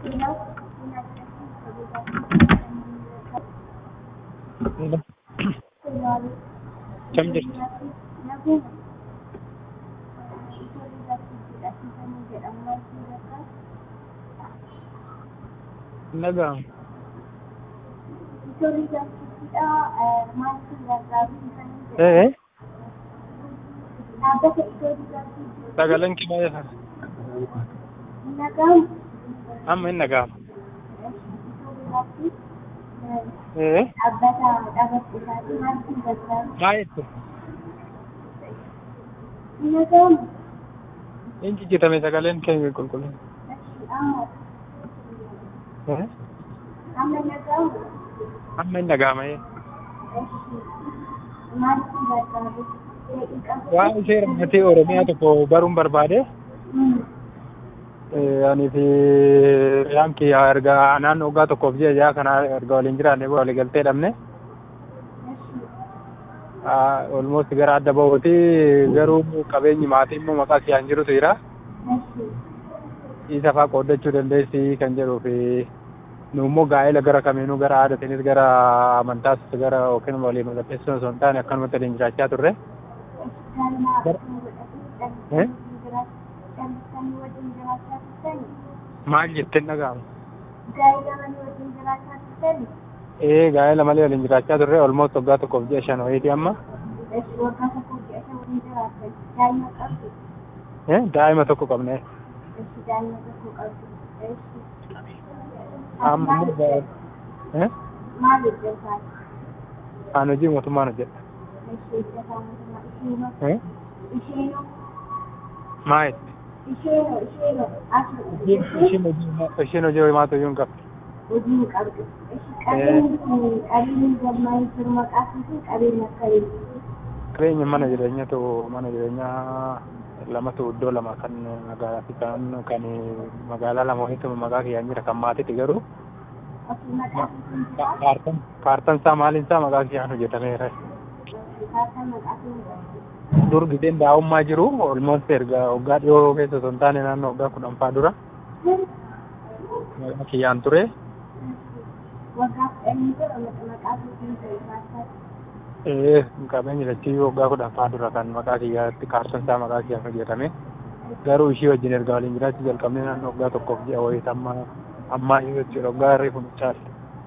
Kam jirti? Naga'amu. Ee? Sagaleen kee baay'ee faana. Amma hin naga'amu. Ee? Baay'eetu. Hin jijjiirame sagaleen kee qulqullina. Ee? Amma hin naga'ama. Waan ishee rammatee Oromiyaa tokko baruun barbaade. Ani fi riyaan kiyya erga naannoo waggaa tokkoof ji'a ja'a kana erga waliin jiraanne walii galtee dhabne. Olmost gara adda bahuuti garuu qabeenyi maatii immoo maqaa kiyaan jirutu jira. Isa fa'aa qooddachuu dandeessi kan jedhuu fi nu immoo gaa'ela gara kamiinuu gara aadaatiinis gara amantaas gara yookiin walii mallatteessuu osoo hin taane akkanumatti waliin jiraachaa turre. Maal jetteen dhaga'amu? Ee gaa'ela malee waliin jiraachaa turre olmost waggaa tokkoof ji'a shan wayiiti amma. Daa'ima tokko qabne. Amma immoo Aan hojii mootummaan hojjedha. Maa jetti? Isheen hojii homaatu iyyuu hin qabdu. hojii hin qabdu. Qabeenyi galmaan jiru maqaa fi qabeenya akkamii? Qabeenya mana jireenyaatu mana jireenyaa lamatu iddoo lama kan magaalaa fi kan kan magaalaa lama wayiitu maqaa kiyyaan jira kan maatiiti garuu. Ofii maqaa fi Kaartan kaartan isaa maaliin isaa maqaa kiyyaan hojjetameera. kaartan maqaa fi Dur giseen daa'ummaa jiru olmost erga waggaa dhiyoo keessa osoo hin taane naannoo waggaa kudhanfaa dura maqaa kiyyaan ture. waggaa kudhanii dura maqaa fi Ee qabeenyi dachii waggaa kudhanfaa dura kan maqaa kiyyaatti kaartan isaa maqaa kiyyaan hojjetame. Garuu ishii wajjin erga waliin jiraachuu jalqabnee naannoo waggaa tokkoof ji'a wayiit amma ammaa iyyuu jechuudha waggaa reefu nuchaati.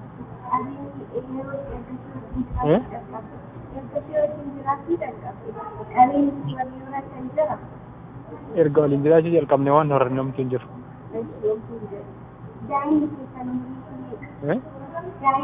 qabeenyi ergasii wajjin jiraachuu jalqabe. Qabeenyi waliin jiraachan jira. Erga waliin jiraachuu jalqabne waan horanne homtuu hin jiru. Daa'imni keessan umurii Eh?